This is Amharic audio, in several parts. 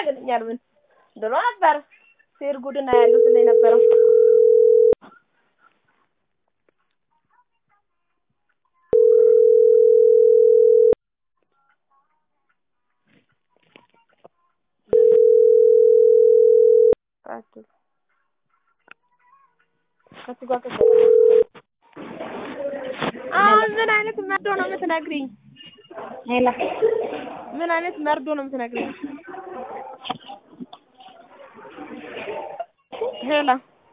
ያገለኛል? ምን ድሮ ነበር ሴር ጉድና ያለው ስለ የነበረው አሁን ምን አይነት መርዶ ነው የምትነግሪኝ? ሄላ ምን አይነት መርዶ ነው የምትነግሪኝ? ሄላ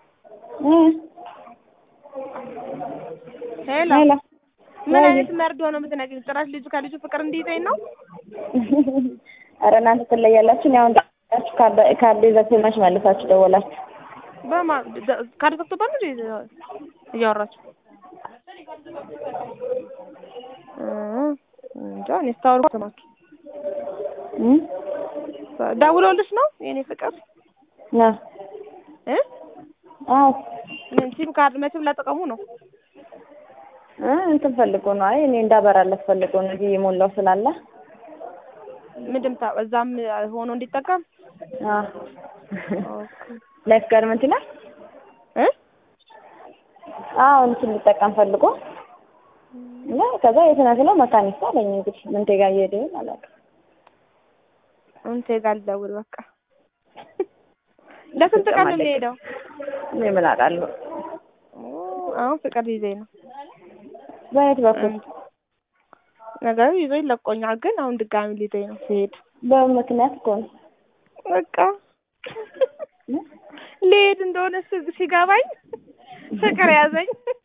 ሄላ ሄላ ምን አይነት መርዶ ነው የምትነግሪኝ? ጭራሽ ልጁ ከልጁ ፍቅር እንዲይዘኝ ነው? ኧረ እናንተ ትለያላችሁ። እኔ አሁን ደውላችሁ ካርድ ካርድ ይዛችሁ መች መልሳችሁ ደወላችሁ? በማ ካርድ ዘግቶባት ነው እንዴ እያወራችሁ? እንጃ እኔ ስታወሩ ሰማችሁ። እም ደውሎልሽ ነው የኔ ፍቅር ና እ አዎ ምን ሲም ካርድ መቼም ለጥቅሙ ነው። እ እንትን ፈልጎ ነው። አይ እኔ እንዳበራለት ፈልጎ ነው እዚህ የሞላው ስላለ ምንድን ታ እዛም ሆኖ እንዲጠቀም አዎ ላይፍ ጋርመንት ይላል እ አዎ እንትን ሊጠቀም ፈልጎ እና ከዛ የት ነህ ስለው መካኒሳ አለኝ። እንግዲህ ምንቴ ጋር እየሄደ ይሆን አላውቅም። እንቴ ጋር ልደውል በቃ። ለስንት ቀን ነው የሚሄደው? እኔ ምን አውቃለሁ። አሁን ፍቅር ሊይዘኝ ነው በየት በኩል ነገሩ ይዞኝ ለቆኛል፣ ግን አሁን ድጋሚ ሊይዘኝ ነው ሲሄድ በምን ምክንያት እኮ ነው በቃ ልሄድ እንደሆነ ስ- ሲገባኝ ፍቅር ያዘኝ።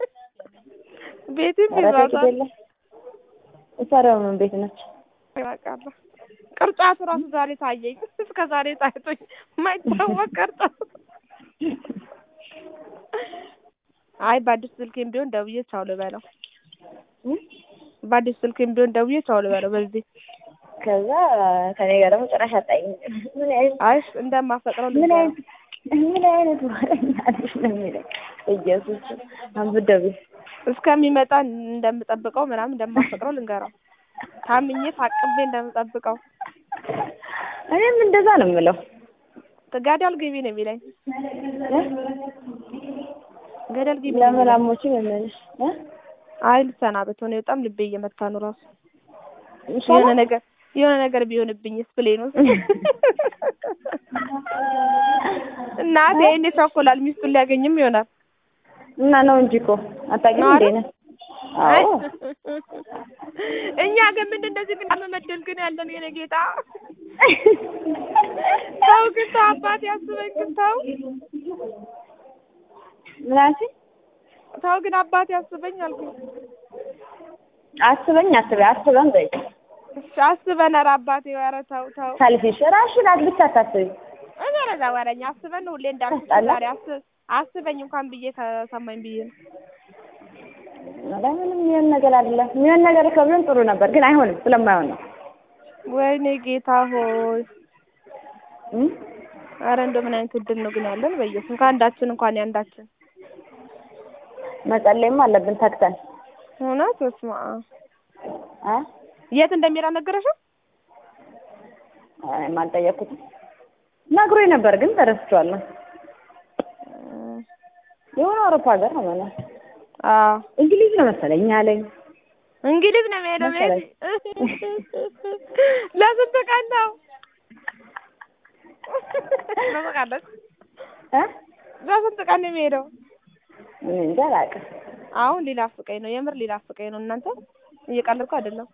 ቤትም ኧረ ተይ ግድ ይዟታል። የለም። እሷ ደግሞ ምን ቤት ነች? ይበቃለሁ። ቅርጫቱ ራሱ ዛሬ ታየኝ። እስከ ዛሬ ታይቶኝ የማይታወቅ ቅርጫት። አይ በአዲስ ስልኬም ቢሆን ደውዬ ቻው ልበለው። እም? በአዲስ ስልኬም ቢሆን ደውዬ ቻው ልበለው። በዚህ ከዛ ከኔ ጋር ደግሞ ጭራሽ አጣይኝ። ምን አይነት አይ እንደማፈቅረው ምን ልንገረው። አይነት ምን አይነት ወሬኛ ነሽ ነው የሚለኝ። ኢየሱስ አንብደብ እስከሚመጣ እንደምጠብቀው ምናምን እንደማፈቅረው ልንገረው። ታምኜ ታቅቤ እንደምጠብቀው እኔም እንደዛ ነው የምለው። ገደል ግቢ ነው የሚለኝ። እ? ገደል ግቢ ነው ለምን የሚለኝ። አሞችም የምልሽ እ? አይ ልሰናበት ሆነ በጣም ልቤ እየመታ ነው ራሱ ይሻላል? የሆነ ነገር የሆነ ነገር ቢሆንብኝስ ብሌን ውስጥ እናቴ እኔ ቸኮላል ሚስቱን ሊያገኝም ይሆናል። እና ነው እንጂ እኮ አታውቂም ነው እንዴ አይደል? ነህ? አዎ እኛ ግን ምንድን እንደዚህ ግን አለመደል ግን ያለን የኔ ጌታ ተው ግን ተው አባቴ አስበኝ ግን ተው ምን አልሽኝ? ተው ግን አባቴ አስበኝ አልኩኝ። አስበኝ አስበኝ አስበን በይ እሺ አስበን ኧረ አባቴ ኧረ ተው ተው ሰልፊሽ ራስሽን አት- ብቻ አታስቢ። እኔ ረዛ ወረኛ አስበን ነው ሁሌ እንዳልኩት ታስጠላ። ዛሬ አስ- አስበኝ እንኳን ብዬ ከሰማኝ ብዬ ነው። ኧረ ምንም የሚሆን ነገር አይደለም። የሚሆን ነገር ከብለን ጥሩ ነበር፣ ግን አይሆንም ስለማይሆን ነው። ወይኔ ጌታ ሆይ እም? አረ እንደው ምን አይነት እድል ነው ግን ያለን በኢየሱስ ከአንዳችን እንኳን ያንዳችን መጸለይም አለብን ተግተን እውነት በስመ አብ አ የት እንደሚሄድ አልነገረሽም? እኔም አልጠየኩትም። ነግሮኝ ነበር ግን ተረስቼዋለሁ። የሆነ አውሮፓ ሀገር ነው ማለት ነው። አዎ እንግሊዝ ነው መሰለኝ አለኝ። እንግሊዝ ነው የሚሄደው። መሰለኝ። ለስንት ቀን ነው? ትስቃለች። እ? ለስንት ቀን ነው የሚሄደው? እኔ እንጃ አላውቅም። አሁን ሊናፍቀኝ ነው፣ የምር ሊናፍቀኝ ነው። እናንተ እየቀለድኩ አይደለም።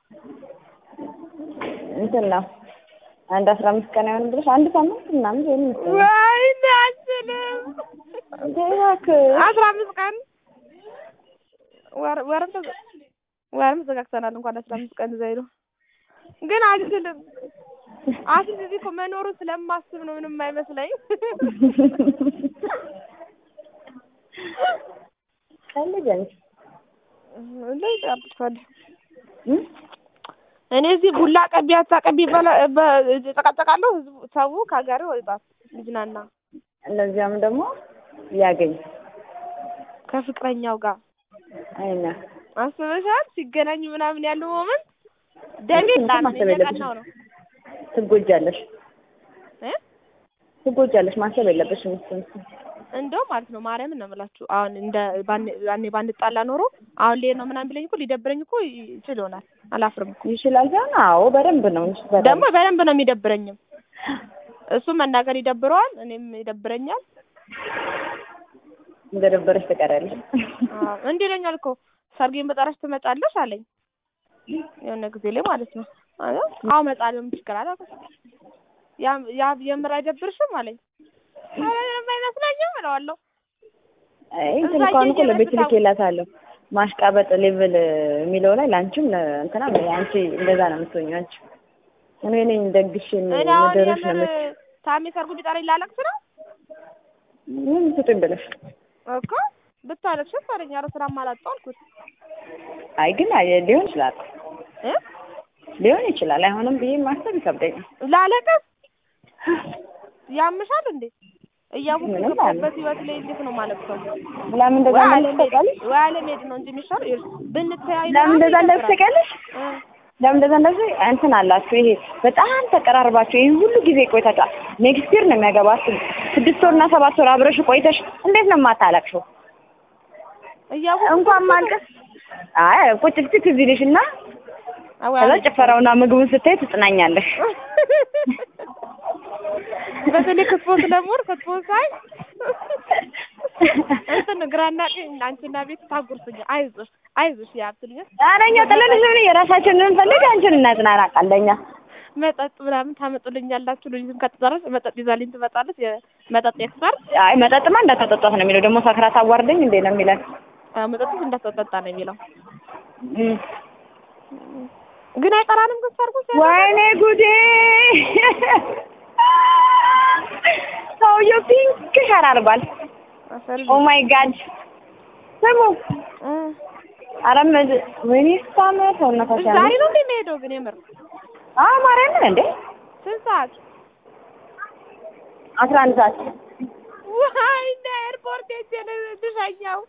እንትን ነው አንድ አስራ አምስት ቀን አይሆንም ብለሽ አንድ ሳምንት ምናምን ሊሆን ይመስለኛል። ወይኔ አልችልም። እንዴ እባክህ አስራ አምስት ቀን ወር ወርም ተዘ- ወርም ተዘጋግተናል። እንኳን አስራ አምስት ቀን ዘይሮ ግን አልችልም። አስል እዚህ እኮ መኖሩን ስለማስብ ነው ምንም አይመስለኝ። ቀልድ እንጂ እንደዚህ አብቻለሁ። እም? እኔ እዚህ ቡላ ቀቢ አታቀቢ በላ በ- እጨቃጨቃለሁ። ህዝቡ ሰው ከሀገር ወጣት ልጅናና እንደዚያም ደግሞ ሊያገኝ ከፍቅረኛው ጋር አይና አስበሻል? ሲገናኙ ምናምን ያለው ሞመንት ደሜ እሱን ጣን ማሰብ የለብሽም። እየቀናው ነው። ትጎጃለሽ። ትጎጃለሽ። ማሰብ የለብሽም እሱን እሱን እንደው ማለት ነው ማርያምን ነው የምላችሁ። አሁን እንደ ባን- ያኔ ባንጣላ ኖሮ አሁን ልሄድ ነው ምናምን ቢለኝ እኮ ሊደብረኝ እኮ ይችል ይሆናል። አላፍርም እኮ ይችላል ሳይሆን አዎ በደንብ ነው እንጂ በደንብ ደግሞ በደንብ ነው የሚደብረኝም። እሱ መናገር ይደብረዋል፣ እኔም ይደብረኛል። እንደደበረሽ ትቀሪያለሽ። አዎ እንዲህ ይለኛል እኮ ሰርጌን በጠራሽ ትመጫለሽ አለኝ የሆነ ጊዜ ላይ ማለት ነው። አዎ አዎ እመጣለሁ ምን ችግር አለ አልኩት። ያ ያ የምር አይደብርሽም አለኝ። ኧረ ምንም አይመስለኝም እለዋለሁ። አይ እንትን እዛ እንኳን እኮ እየሄደ ለቤት ብታው- ልኬላታለሁ ማሽቃበጥ ሌቭል የሚለው ላይ ለአንቺም ለእንትና አንቺ እንደዛ ነው የምትሆኚው አንቺ እኔ ነኝ ደግሽ እኔ አሁን ምድርሽ ነው የምር የምት ታሜ ሰርጉ ቢጠራኝ ላለቅስ ነው ምን ስጡኝ ብለሽ እኮ ብታለቅሽም አለኝ። ኧረ ስራም አላጣሁ አልኩት አይ ግን አይ ሊሆን ይችላል እ ሊሆን ይችላል አይሆንም ብዬ ማሰብ ይከብደኛል ላለቅስ ያምሻል እንዴ? እያወኩ ምንም የገባሁበት ህይወት ላይ እንዴት ነው ማለት ነው? ለምን እንደዛ ወይ እንደምትል አለመሄድ ታውቂያለሽ ወይ አለመሄድ ነው እንጂ የሚሻለው ይኸውልሽ፣ ብንተያይ ለምን እንደዛ ምናምን እንደምትል ይደብራል። ታውቂያለሽ እ ለምን እንደዛ እንደዚህ እንትን አላችሁ ይሄ በጣም ተቀራርባችሁ ይሄን ሁሉ ጊዜ ቆይታችሁ ኔክስት ይር ነው የሚያገባችሁ ስድስት ወርና ሰባት ወር አብረሽ ቆይተሽ እንዴት ነው የማታለቅሽው እያወኩ እንኳን ማልቀስ አይ ቁጭ ብትይ ትዝ ይልሽና አዎ ከዛ ጭፈራውና ምግቡን ስታይ ትጽናኛለሽ በተለይ ክትፎ ስለምወድ ክትፎ ሳይ እንትን ግራና ቀኝ አንቺና ቤት ታጉርስኛ አይዞሽ አይዞሽ ያብትልኛል ኧረ እኛ ጥለንሽ ምን የራሳችንን እንፈልግ አንቺን እናጽናናቃለን እኛ መጠጥ ምናምን ታመጡልኛላችሁ። ልጅም ከተጠራች መጠጥ ይዛልኝ ትመጣለች። የመጠጥ ኤክስፐርት አይ መጠጥማ እንዳታጠጧት ነው የሚለው ደግሞ ሰክራ ታዋርደኝ እንዴ ነው የሚለን መጠጥስ እንዳትጠጣ ነው የሚለው። እም። ግን አይጠራንም ግን ሰርጉ ሲያደርግ ወይኔ ጉዴ ሰውዬው ፒንክ ሸር አድርጓል አሰሪ ኦ ማይ ጋድ ስሙ እ ኧረ ምድ- ወይኔ ስታምር ሰውነቷ ዛሬ ሲያምር ነው እንዴ የሚሄደው? ግን የምር አዎ ማርያምን እንዴ ስንት ሰዓት? አስራ አንድ ሰዓት ዋይ እንደ ኤርፖርት ሄጄ ነው ልሸኘው።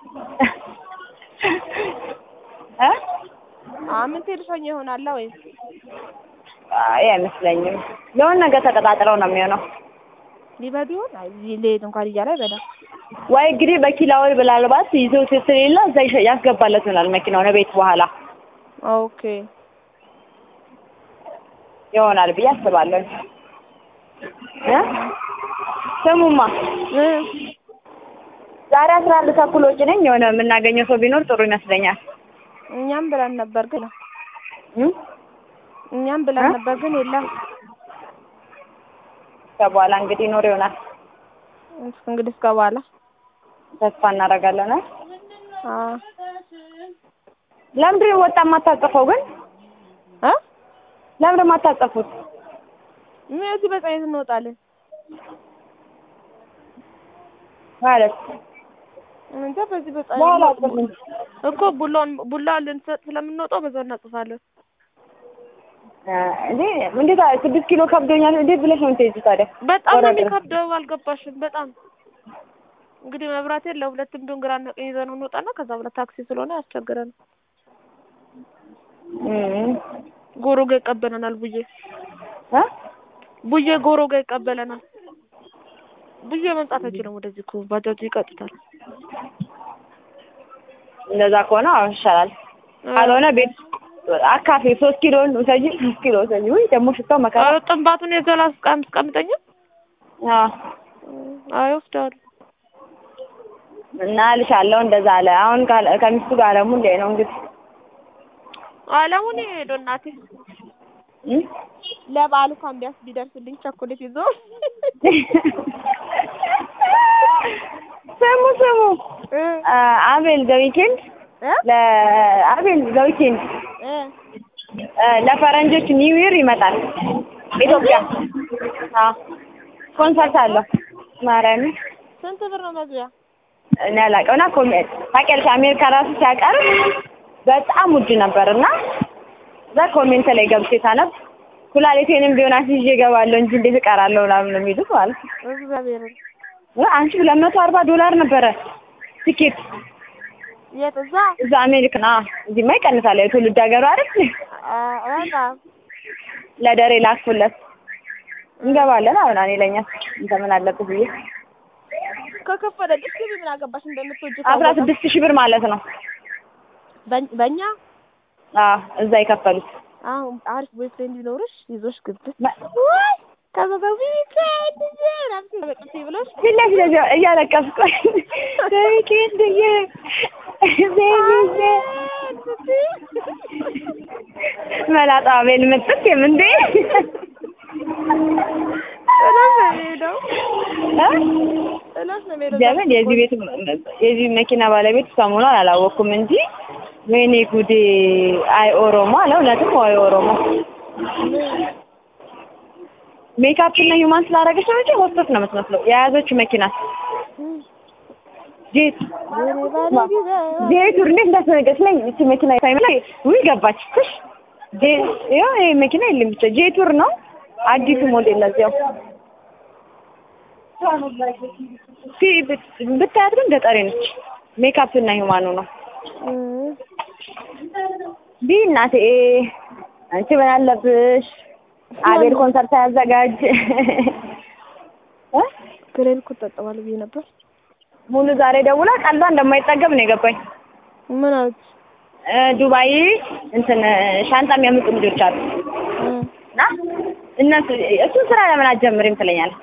እ አምን ልሸኘው ይሆናል ወይ? አይ አይመስለኝም የሆነ ነገር ተቀጣጥረው ነው የሚሆነው ሊበዱ ይሆን? አይ ሊሄድ እንኳን እያለ አይበዳም። ወይ እንግዲህ በኪላውን ምናልባት ይዘው ስለሌለ እዛ ይሸ- ያስገባለት ይሆናል መኪናውን ቤት በኋላ ኦኬ ይሆናል ብዬ አስባለሁ እ ስሙማ እ ዛሬ አስራ አንድ ተኩል ወጪ ነኝ የሆነ የምናገኘው ሰው ቢኖር ጥሩ ይመስለኛል እኛም ብለን ነበር ግን እ እኛም ብለን እ? ነበር ግን የለም። ከበኋላ እንግዲህ ይኖር ይሆናል እስኪ እንግዲህ እስከ በኋላ ተስፋ እናደርጋለን እ አዎ ለምንድን ነው ወጣ የማታጠፈው ግን እ ለምንድን ነው የማታጠፉት ምን እዚህ በፀሐይ እንወጣለን ማለት እንጃ በዚህ በፀሐይ በኋላ እንወጣ- አጥፉ እንጂ እኮ ቡላውን ቡላ ልንሰጥ ስለምንወጣው በዛው እናጽፋለን። እ እንዴ እንዴት አ- ስድስት ኪሎ ከብዶኛል እንዴት ብለሽ ነው የምትሄጂው ታዲያ በጣም ነው ወረደ። የሚከብደው። አልገባሽም? በጣም እንግዲህ መብራት የለም። ሁለትም ቢሆን ግራና ቀኝ ይዘን እንወጣና ከዛ በኋላ ታክሲ ስለሆነ ያስቸግረን። እም ጎሮ ጋ ይቀበለናል። ቡዬ እ ቡዬ ጎሮ ጋ ይቀበለናል። ቡዬ መምጣት አይችልም ወደዚህ እኮ ባጃጁ ይቀጡታል። እንደዛ ከሆነ አሁን ይሻላል ካልሆነ ቤት አካፌ ሶስት ኪሎን ውሰጂ ሶስት ኪሎ ውሰጂ ውይ ደግሞ ሽታው መከራ ኧረ ጥንባቱን የዘላ አስቀምጠኛ አዎ አይወስዳሉ። እና እልሻለሁ እንደዛ አለ አሁን ካለ- ከሚስቱ ጋር አለሙ እንደ ነው እንግዲህ አለሙን ሄዶ እናቴ እም? ለበዓሉ እንኳን ቢያንስ ቢደርስልኝ ቸኮሌት ይዞ ስሙ ስሙ እ አ- አቤል ዘዊኬንድ እ ለአቤል ዘዊኬንድ እ ለፈረንጆች ኒው ይር ይመጣል ኢትዮጵያ። አዎ ኮንሰርት አለው ማርያምን ስንት ብር ነው መግቢያ? እኔ አላውቅም። እና ኮሜ ታውቂያለሽ አሜሪካ ራሱ ሲያቀርብ በጣም ውድ ነበር እና እዛ ኮሜንት ላይ ገብቼ ሳነብ ኩላሊቴንም ቢሆን አስይዤ እገባለሁ እንጂ እንዴት እቀራለሁ ምናምን ነው የሚሉት ማለት ነው። እግዚአብሔርን እ አንቺ ሁለት መቶ አርባ ዶላር ነበረ ቲኬት የት እዛ እዛ አሜሪካ ና እዚህማ ይቀንሳል። የትውልድ ሀገሩ አይደል? አ- በጣም ለደሬ ላክፉለት እንገባለን አሁን እኔ ለኛ እንተ ምን አለብህ ብዬ ከከፈለ እስኪ ምን አገባሽ እንደምትወጂ አስራ ስድስት ሺህ ብር ማለት ነው። በ- በእኛ አዎ እዛ የከፈሉት አሁን አሪፍ ቦይፍሬንድ ቢኖርሽ ይዞሽ ግብት መ- ወይ ከዛ በዊኬንድ ናፍሲ በጥፊ ብሎሽ ፊት ለፊት እዚያ እያለቀስኩ በዊኬንድዬ ቤቢዬ መላጣ ቤል ምጥት የምንዴ ጥሎሽ ነው የሚሄደው እ? ጥሎሽ ነው የሚሄደው ለምን የዚህ ቤት የዚህ መኪና ባለቤት ሰሞኑን አላወቅኩም እንጂ ወይኔ ጉዴ አይ ኦሮሞ አለ እውነትም ወይ ኦሮሞ ሜካፕ እና ሂውማን ስላደረገች ነው እንጂ ሆስቶስ ነው የምትመስለው የያዘችው መኪና ጄት ጄቱር እንዴት እንዳስነገች ነኝ እቺ መኪና ሳይመ ላይ ውይ ገባች ትሽ ይኸው ይሄ መኪና የለም ብቻ ጄቱር ነው አዲሱ ሞዴል ለዚያው ፊ- ብት- ብታያት ግን ገጠሬ ነች ሜካፕ እና ሂውማኑ ነው ቢ እናቴ አንቺ ምን አለብሽ አቤል ኮንሰርት ያዘጋጅ እ? ግሬን እኮ እጠቀማለሁ ብዬ ነበር ሙሉ ዛሬ ደውላ ቀልዷ እንደማይጠገብ ነው የገባኝ ምን አለች እ፣ ዱባይ እንትን ሻንጣ የሚያመጡ ልጆች አሉ እና እነሱ እሱን ስራ ለምን አትጀምሪም ትለኛለች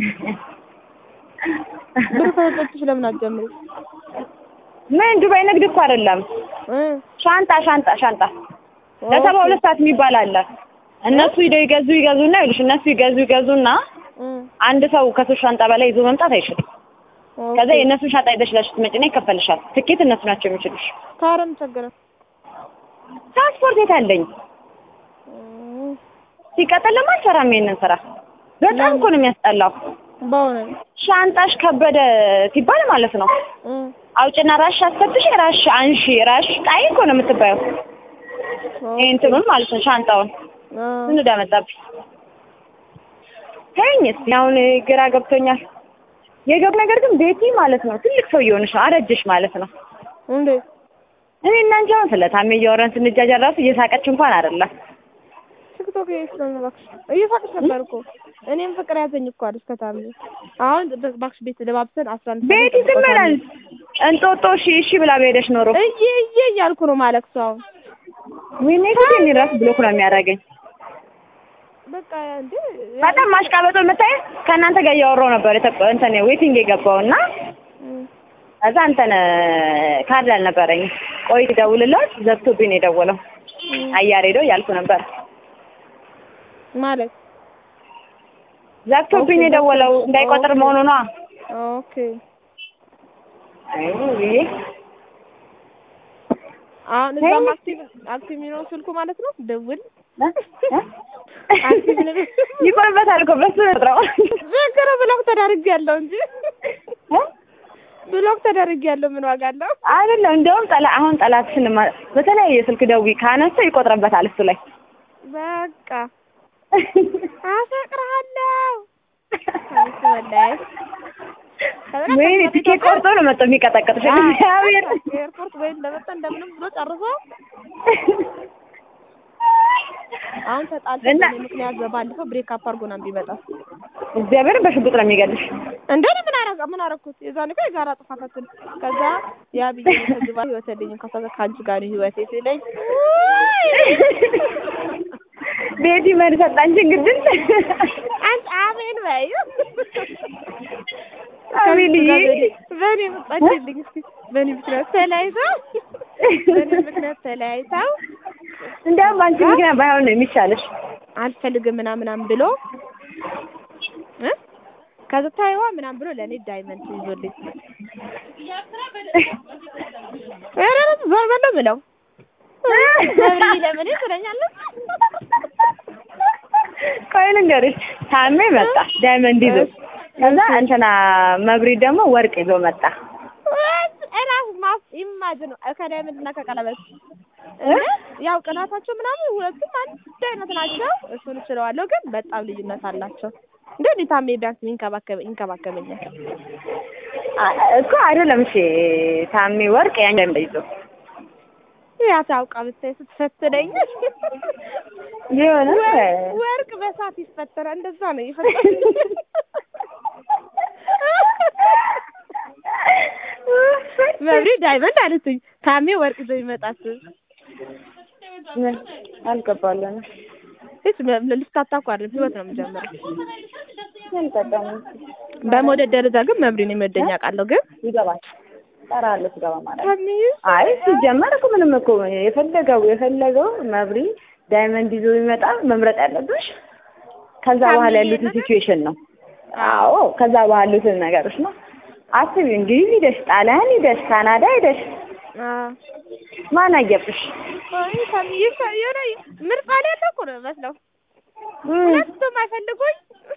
ብር ከሰጠችሽ ለምን አትጀምሪም ምን ዱባይ ንግድ እኮ አይደለም እ ሻንጣ ሻንጣ ሻንጣ ለሰባ ሁለት ሰዓት የሚባል አለ እነሱ ሂደው ይገዙ ይገዙና ይሉሽ እነሱ ይገዙ ይገዙና እ አንድ ሰው ከሶስት ሻንጣ በላይ ይዞ መምጣት አይችልም ከዛ የእነሱን ሻንጣ ይዘሽ ለሽ ትመጪና ይከፈልሻል ትኬት እነሱ ናቸው የሚችሉሽ ታረም ቸገረ ትራንስፖርት የት አለኝ ሲቀጥል ለምን አልሰራም ይሄንን ስራ በጣም እኮ ነው የሚያስጠላው በሆነ ሻንጣሽ ከበደ ሲባል ማለት ነው እ አውጭና ራሽ አስከትሽ ራሽ አንሺ ራሽ ጣይ እኮ ነው የምትባየው ይሄ እንትኑን ማለት ነው ሻንጣውን ምን እንዳመጣብኝ ተይኝ እስኪ አሁን ግራ ገብቶኛል የገብ ነገር ግን ቤቲ ማለት ነው ትልቅ ሰው እየሆንሽ ነው አረጀሽ ማለት ነው እንዴ እኔ እና አንቺ አሁን ስለ ታሜ እያወራን ስንጃጃ ራሱ እየሳቀች እንኳን አይደለም ቲክቶክ ስለሆነ እባክሽ እየሳቅሽ ነበር እኮ እኔም ፍቅር ያዘኝ እኮ አለች ከታሚ አሁን እባክሽ ቤት ለባብሰን አስራ አንድ ቤቲ ዝም በለን እንጦጦ እሺ እሺ ብላ በሄደሽ ኖሮ እዬ እዬ እያልኩ ነው ማለቅሰው አሁን ወይኔ ጉዴ እኔ ራሱ ብሎክ ነው የሚያደርገኝ በቃ እንዴ በጣም ማሽቃበጡ የምታይ ከእናንተ ጋር እያወራሁ ነበር የተቆ- እንትን ዌቲንግ የገባው እና ከዛ እንትን ካርድ አልነበረኝ ቆይ ደውልላት ዘግቶብኝ ነው የደወለው አያር ሄዶ እያልኩ ነበር ማለት ዘግቶብኝ ነው የደወለው እንዳይቆጥር መሆኑ ነዋ ኦኬ አይ ብዬ አሁን እዛም አክቲቭ አክቲቭ የሚለው ስልኩ ማለት ነው ደውል እ? እ? ይቆርበታል እኮ በሱ ነው ዘገረ ብሎክ ተዳርጌያለሁ እንጂ እ? ብሎክ ተዳርጌያለሁ ምን ዋጋ አለው አይደለም እንደውም ጠላ አሁን ጠላትሽን ማ- በተለያየ ስልክ ደውይ ካነሳ ይቆጥርበታል እሱ ላይ በቃ አፈቅርሃለሁ ከሚስቱ በላይ ወይኔ ትኬት ቆርጦ ነው መጥቶ የሚቀጠቅጥሽ እግዚአብሔር ኤርፖርት ወይ እንደመጣ እንደምንም ብሎ ጨርሶ አሁን ተጣልተን እና- በእኔ ምክንያት በባለፈው ብሬክ አፕ አድርጎ ነው ቢመጣ እግዚአብሔርን በሽጉጥ ነው የሚገልሽ እንደ እኔ ምን አረጋ ምን አረኩት የዛን እኮ የጋራ ጥፋታችን ከዛ ያ ብዬ ተግባ ህይወት ልኝ ከዛ ከአንቺ ጋር ነው ህይወቴ ሲለኝ ቤቲ መሪ ሰጣንቺ ግድል አንቺ አሜን በይ አቤልዬ በእኔ መጣችልኝ እስኪ በእኔ ምክንያት ተለያይተው በእኔ ምክንያት ተለያይተው እንዲያውም አንቺ ምክንያት ባይሆን ነው የሚሻለሽ አልፈልግም ምናምን ምናምን ብሎ እ ከዛ ታይዋ ምናምን ብሎ ለእኔ ዳይመንድ ይዞልኝ ኧረ ዞር በለው ብለው ገብርዬ ለምን ትለኛለች ቆይ ልንገርሽ ታሜ መጣ ዳይመንድ ይዞ ከዛ እንትና መብሪ ደግሞ ወርቅ ይዞ መጣ እራሱ ማስ ኢማጅን ከዳይመንድ እና ከቀለበት ያው ቅናታቸው ምናምን ሁለቱም አንድ አይነት ናቸው። እሱን እችለዋለሁ፣ ግን በጣም ልዩነት አላቸው። እንደ እኔ ታሜ ቢያንስ ይንከባከብ ይንከባከበኛል። አ- እኮ አይደለም እሺ ታሜ ወርቅ ያን ዳይመንድ ይዞ ያ ታውቃ ብታይ ስትፈትነኝ የሆነ ወርቅ በስ እሳት ይፈጠራል። እንደዛ ነው የፈጠረው። መብሪ ዳይመንድ አለችኝ። ታሜ ወርቅ ይዞ ይመጣት ምን አልገባለንም። እስ ልፍታታ እኮ አይደለም ህይወት ነው የምጀምረው። ምን ጠቀሙ በመውደድ ደረጃ ግን መብሪን የሚወደኝ አውቃለሁ። ግን ይገባል። ጠራለሁ ስገባ ማለት ነው። ታሜ አይ ሲጀመር እኮ ምንም እኮ የፈለገው የፈለገው መብሪ ዳይመንድ ይዞ ቢመጣ መምረጥ ያለብሽ ከዛ በኋላ ያሉትን ሲቹዌሽን ነው። አዎ ከዛ በኋላ ያሉትን ነገሮች ነው። አስቢ እንግሊዝ ሂደሽ፣ ጣሊያን ሂደሽ፣ ካናዳ ሂደሽ አዎ ማን አየብሽ? አይ ታሜ የሆነ ምርጫ ላይ ያለ እኮ ነው የሚመስለው። እም። ሁለቱም አይፈልጉኝ።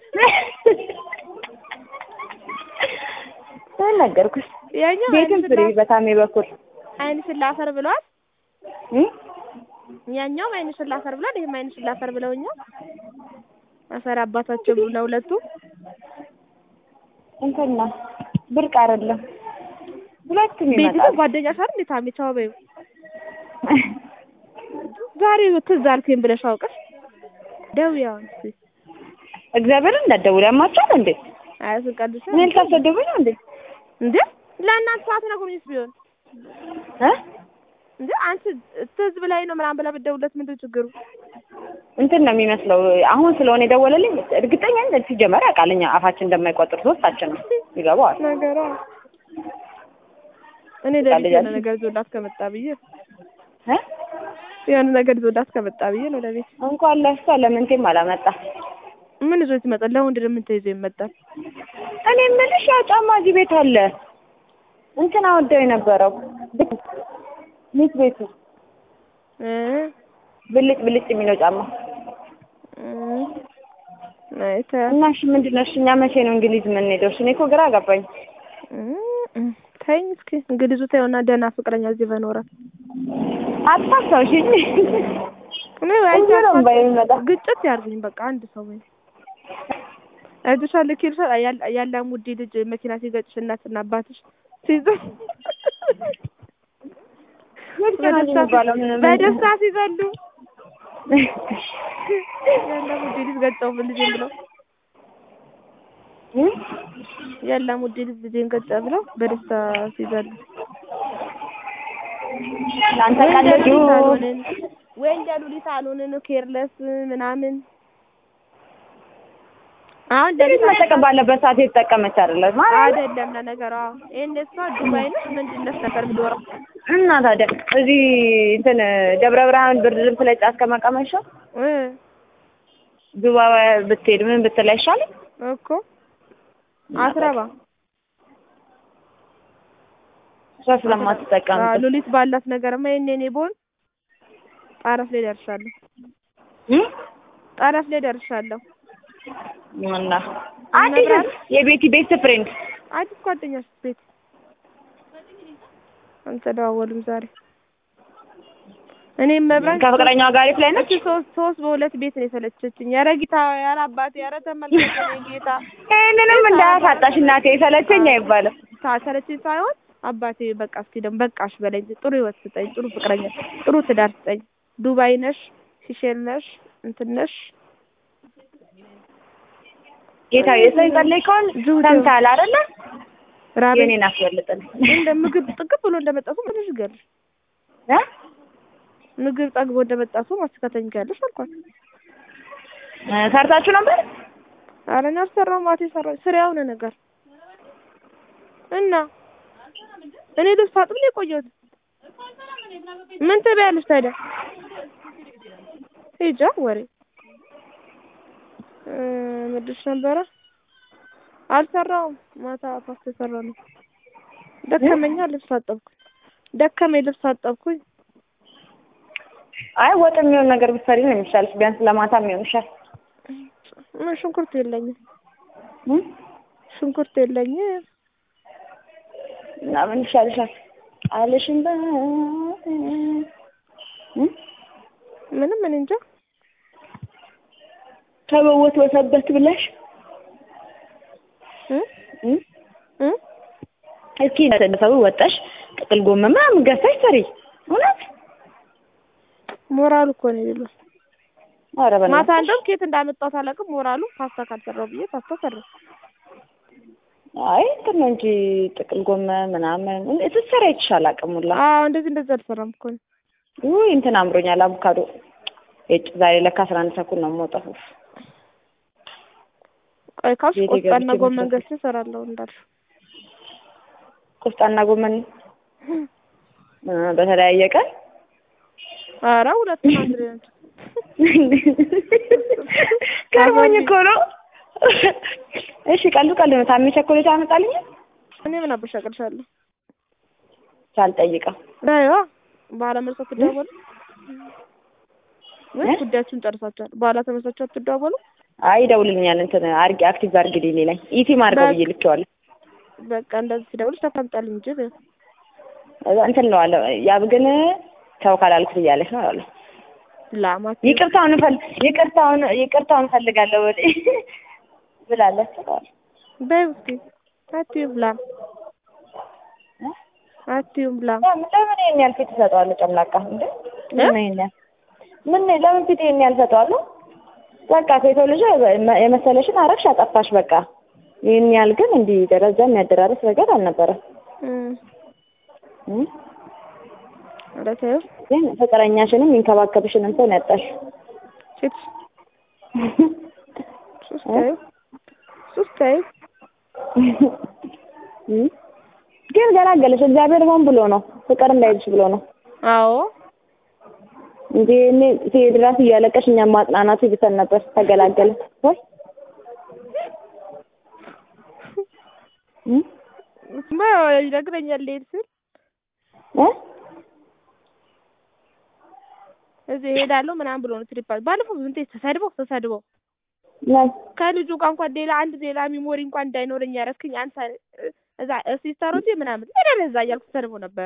ምን ነገርኩሽ? ያኛው ቤትም አይን ፍሪ ስላ- በታሜ በኩል አይን ስላፈር ብሏል። እም? ያኛውም አይን ስላፈር ብሏል። ይሄም አይን ስላፈር ብለውኛል። አፈር አባታቸው ነው ሁለቱ። እንትን ነው ብርቅ አይደለም። ሁለቱም ቤት ይመጣሉ። ጓደኛሽ አይደል እንዴ ታሜ? ቻው በይው። ዛሬ ትዝ አልከኝ ብለሽ አውቀሽ ደውዪ አሁን እስኪ። እግዚአብሔርን እንዳትደውል ያማቸዋል እንዴ? አይ ስንቀልሽ ምን ልታስደውይ ነው እንዴ? እንዴ ለእናንተ ሳትነግሩኝስ ቢሆን እ? እንዴ አንቺ ትዝ ብላኝ ነው ምናምን ብላ ብትደውልለት ምንድን ችግሩ? እንትን ነው የሚመስለው። አሁን ስለሆነ የደወለልኝ እርግጠኛ ነኝ ሲጀመር ያውቃል እኛ አፋችን እንደማይቆጥር ሶስታችን ነው ይገባዋል። ነገሯ እኔ በቃ ለሊት የሆነ ልጃችን- ነገር ይዞላት ከመጣ ብዬ እ? የሆነ ነገር ይዞላት ከመጣ ብዬ ነው ለቤት እንኳን ለእሷ ለምንቴም አላመጣ። ምን ይዞ ይመጣል? ለወንድ ምን ተይዞ ይመጣል? እኔ የምልሽ ያው ጫማ እዚህ ቤት አለ። እንትን አወደው የነበረው ሚት ቤቱ እ ብልጭ ብልጭ የሚለው ጫማ እ አይ ተ እና እሺ ምንድን ነው እሺ እኛ መቼ ነው እንግሊዝ የምንሄደው? እሺ እኔ እኮ ግራ ገባኝ። እ ተይኝ እስኪ እንግሊዙ ተይውና ደህና ፍቅረኛ እዚህ በኖራት አታስታውሽኝ። እኔ ወይ እንጂ ነው እምባ የሚመጣ። ግጭት ያርግኝ በቃ አንድ ሰው ወይ አይተሻል ኪርሰ ያለ ሙዲ ልጅ መኪና ሲገጭሽ እናትና አባትሽ ሲይዙ የት ነው የሚባለው? ምን- ምን- በደስታ ሲዘሉ ያለ ሙዲ ልጅ ገጨው ልጄን ብለው እ? ያለ ሙዲ ልጅ ልጄን ገጨ ብለው በደስታ ሲዘሉ ለአንተ ወይ እንደ ቀለዱ ሉሊት አልሆንን ወይ እንደ ሉሊት አልሆንን ኬርለስ ምናምን አሁን ሌሊት ለሊት መጠቀም ባለበት ሰዓት የተጠቀመች አይደለም ማለት አይደለም ለነገሯ ይሄን እሷ ዱባይ ነች ምንድን ነች ነበር የምትኖረው እና ታዲያ እዚህ እንትን ደብረ ብርሃን ብርድ ልብስ ላይ ጫት ከመቀመሻ እ ዱባይ ብትሄድ ምን ብትል አይሻልም? እኮ አትረባ እሷ ስለማትጠቀም አዎ፣ ሉሊት ባላት ነገርማ ይሄኔ እኔ ብሆን ጣረፍ ላይ ደርሻለሁ እ? ጣረፍ ላይ ደርሻለሁ እና አዲስ የቤቲ ቤስት ፍሬንድ አዲስ ጓደኛሽ ቤት አልተደዋወሉም ዛሬ እኔም መብራት ከፍቅረኛዋ ጋር ላይ ነች። እቺ ሶስት ሶስት በሁለት ቤት ነው የሰለቸችኝ። ኧረ ጌታ ኧረ አባቴ ኧረ ተመልከት እኔ ጌታ ይሄንንም እንዳያሳጣሽ እናቴ ሰለቸኝ አይባልም። ሰለቸኝ ሳይሆን አባቴ በቃ እስኪ ደግሞ በቃሽ በለኝ፣ ጥሩ ህይወት ስጠኝ፣ ጥሩ ፍቅረኛ፣ ጥሩ ትዳር ስጠኝ። ዱባይ ነሽ፣ ሲሼል ነሽ፣ እንትን ነሽ ጌታ የሰው የጸለይከውን ጅቡቲ ሰምተሃል አይደለ? ራቤ የኔን አስበልጥን እንደ ምግብ ጥግብ ብሎ እንደመጣ ሰው ምንሽ ይገልሽ እ? ምግብ ጠግቦ እንደመጣ ሰው ማስተካተኝ ያለሽ አልኳት። እ፣ ሰርታችሁ ነበር? ኧረ እኔ አልሰራሁም ማቴ ሰራሁ ስራ የሆነ ነገር እና እኔ ልብስ አጥብ ነው የቆየሁት። ምን ትበያለሽ ታዲያ? ሂጃ ወሬ እ ምድሽ ነበረ አልሰራውም። ማታ ፓስታ የሰራ ነው። ደከመኛ ልብስ አጠብኩኝ። ደከመኝ ልብስ አጠብኩኝ። አይ ወጥ የሚሆን ነገር ብትሰሪ ነው የሚሻልሽ። ቢያንስ ለማታ የሚሆንሻል። ምን ሽንኩርት የለኝም፣ እ? ሽንኩርት የለኝም። እና ምን ይሻልሻል? አለሽም በ እ? ምንም ምን እንጃ ከበወት ወሰበት ብለሽ እ እ? እ እስኪ ሰው ወጣሽ ጥቅል ጎመን ምናምን ገዝተሽ ስሪ። እውነት ሞራሉ እኮ ነው የሌለው። ኧረ ማታ በእናትሽ እንደውም ኬት እንዳመጣሁት አላውቅም። ሞራሉ ፓስታ ካልሰራው ብዬ ፓስታ ሰራሁ። አይ እንትን ነው እንጂ ጥቅል ጎመን ምናምን ስትሰራ ይችላል አቅም ሁላ አዎ እንደዚህ እንደዚህ አልሰራም እኮ ነው። ውይ እንትን አምሮኛል አቮካዶ እጭ ዛሬ ለካ አስራ አንድ ተኩል ነው የምወጣው ቆይ ካልሽ ቤቴ ቆስጣና ገብቼ ጎመን መስራት ገዝቼ እሰራለሁ እንዳልሽው። ቆስጣና ጎመን እ በተለያየ ቀን ኧረ ሁለቱም አንድ ላይ ናቸው። ገርሞኝ እኮ ነው እሺ ቀልዱ ቀልድ ነው ታሜ ቸኮሌት ያመጣልኝ እኔ ምን አበሻ ቅርሻለሁ ሳልጠይቀው ዳይዋ በኋላ መልሳት ትደዋወሉ እ? ወይስ ጉዳያችሁን ጨርሳችኋል? በኋላ ተመሳችሁ አትደዋወሉ? አይ ይደውልልኛል እንትን አርጊ አክቲቭ አርጊልኝ ላይ ኢቲም አድርገው ብዬ ልኬዋለሁ በቃ እንደዚህ ሲደውልሽ ተቀምጣልኝ እንጂ በይው። እዛ እንትን ነው አለ ያብ ግን ተው ካላልኩት እያለች ነው አለ ላማት ይቅርታውን ፈል ይቅርታውን ይቅርታውን ፈልጋለሁ ወደ ብላለች አለ በይው እስኪ አትይም ላም አትይም ላም ለምን ለምን ይሄን ያህል ፊት እሰጠዋለሁ ጨምላቃ እንዴ ለምን ይሄን ያህል ምን ለምን ፊት ይሄን ያህል እሰጠዋለሁ በቃ ከሰው ልጅ የመሰለሽን አረግሽ አጠፋሽ በቃ ይህን ያህል ግን እንዲህ ደረጃ የሚያደራረስ ነገር አልነበረም እም እም? ኧረ ተይው ግን ፍቅረኛሽንም የሚንከባከብሽንም ሰው ነው ያጣሽ ሴት ሱስ ተይው ሱስ ተይው እም? ግን ገላገለሽ እግዚአብሔር ሆን ብሎ ነው ፍቅር እንዳይልሽ ብሎ ነው አዎ እንጂ እኔ ሲሄድ እራሱ እያለቀሽ እኛም ማጽናናቱ ይብሰን ነበር ተገላገለ ወይ እም? እሱማ ይነግረኛል ልሄድ ስል እ? እዚህ እሄዳለሁ ምናምን ብሎ ነው ትሪፕ ባለፈው እንዴ ተሰድበው ተሰድበው ምን? ከልጁ ጋር እንኳን ሌላ አንድ ሌላ ሚሞሪ እንኳን እንዳይኖረኝ ያደረግክኝ አንተ እዛ ሲስተሮቼ ምናምን ሄደህ እዛ እያልኩ ተሰድበው ነበረ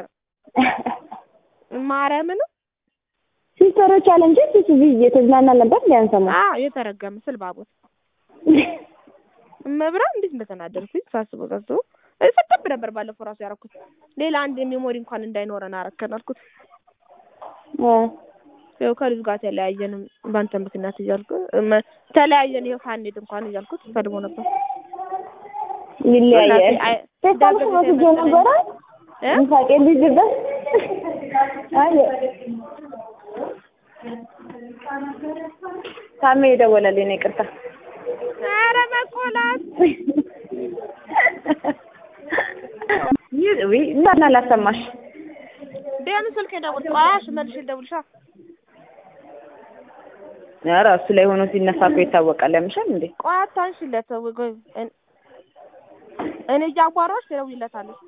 ማርያምን ሲስተሮች አለ እንጂ ፊት እዚህ እየተዝናና ነበር ሊያንሰማ አ የተረገመ ስል ባቦት መብራ እንዴት እንደተናደርኩኝ ሳስበው ሳስበው ሰጠብ ነበር ባለፈው ራሱ ያደረኩት ሌላ አንድ ሚሞሪ እንኳን እንዳይኖረን አረከን አልኩት ያው ከልጁ ጋር ተለያየንም በአንተ ምክንያት እያልኩ እመ- ተለያየን ይኸው ሳንሄድ እንኳን እያልኩት ሰድቦ ነበር ይለያያል አይ- ፌስታል ደግሜ ወስጄ መሰለኝ። ነበረ እ? ምሳቄ ልጅበት አይ ታሜ የደወለልኝ ነው ይቅርታ ኧረ መቆላት ይህ ውይ እና ላሰማሽ ቢያንስ ስልክ ደውል ቆያሽ መልሽ ደውልሻ ኧረ እሱ ላይ ሆኖ ሲነሳ እኮ ይታወቃል ያምሻል እንዴ ቆይ አታንሽለት ወይ ቆይ እኔ- እኔ እያጓራሁሽ ትደውይለታለሽ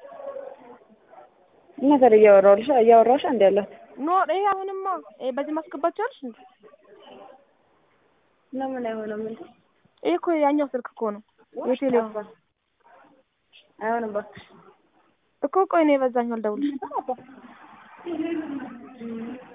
እና ታዲያ እያወራሁልሽ እያወራሁሽ አንድ ያለሁት ኖ ይሄ አሁንማ ይሄ በዚህ ማስገባት ቻልሽ እንዴ ለምን አይሆንም እንዴ ይሄ እኮ ያኛው ስልክ እኮ ነው የቴሌው አይሆንም እባክሽ እኮ ቆይ እኔ በዛኛው ልደውልሽ